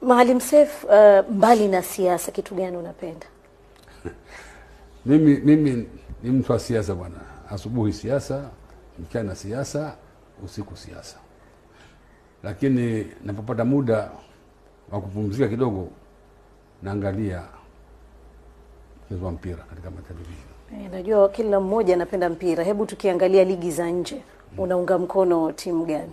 Maalim Seif, uh, mbali na siasa, kitu gani unapenda? Mimi mimi ni mtu wa siasa bwana, asubuhi siasa, mchana siasa, usiku siasa, lakini napopata muda wa kupumzika kidogo, naangalia mchezo wa mpira katika matelevisheni. Eh, najua kila mmoja anapenda mpira. Hebu tukiangalia ligi za nje, unaunga mkono timu gani?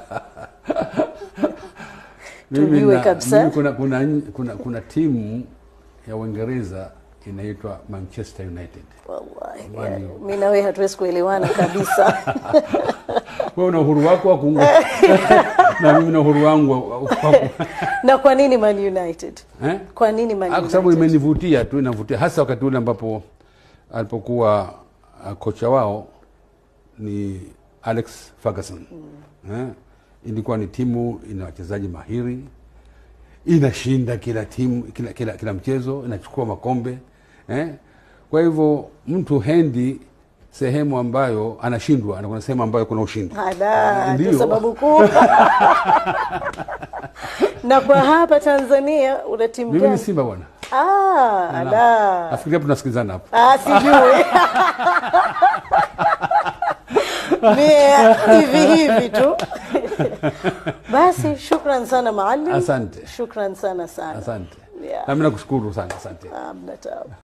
Mimi Tujue na- kabisa. mimi kuna, kuna, kuna, kuna timu ya Uingereza inaitwa Manchester United. Wallahi, Man yani, U. mi na wewe hatuwezi kuelewana kabisa. Wewe una uhuru wako wa kuunga na mimi na uhuru wangu wa- wa- wa- na kwa nini Man United? eh? Kwa nini Man Ah, kwa sababu United? imenivutia tu, inavutia hasa wakati ule ambapo alipokuwa uh, kocha wao ni Alex Ferguson eh? Ilikuwa ni timu ina wachezaji mahiri, inashinda kila timu kila, kila, kila mchezo, inachukua makombe eh? Kwa hivyo mtu hendi sehemu ambayo anashindwa, anakwenda sehemu ambayo kuna ushindi. Ala, ndio Ndio. sababu kuu. na kwa hapa Tanzania una timu Mimi ni gani? Simba bwana, Ah, ala. nafikiri hapo tunasikilizana hapo. Ah, sijui. Mie hivi hivi tu. Basi shukran sana Maalim. Asante. Shukran sana sana. Asante Yeah. nami nakushukuru sana, asante. Ah, mna taabu.